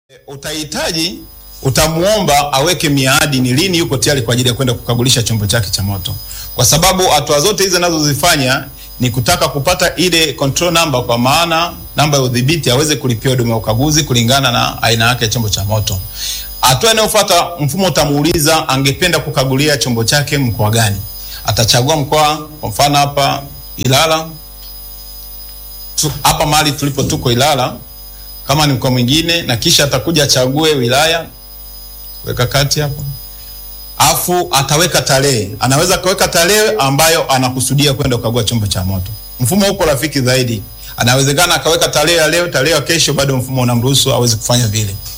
Utahitaji, utamuomba aweke miadi ni lini yuko tayari kwa ajili ya kwenda kukagulisha chombo chake cha moto, kwa sababu hatua zote hizi anazozifanya ni kutaka kupata ile control number, kwa maana namba ya udhibiti aweze kulipia huduma ya ukaguzi kulingana na aina yake ya chombo cha moto. Hatua inayofuata, mfumo utamuuliza angependa kukagulia chombo chake mkoa gani. Atachagua mkoa, kwa mfano hapa Ilala tu, hapa mahali tulipo tuko Ilala kama ni mkoa mwingine, na kisha atakuja achague wilaya, weka kati hapo, afu ataweka tarehe. Anaweza kaweka tarehe ambayo anakusudia kwenda kukagua chombo cha moto. Mfumo uko rafiki zaidi, anawezekana akaweka tarehe ya leo, tarehe ya kesho, bado mfumo unamruhusu aweze kufanya vile.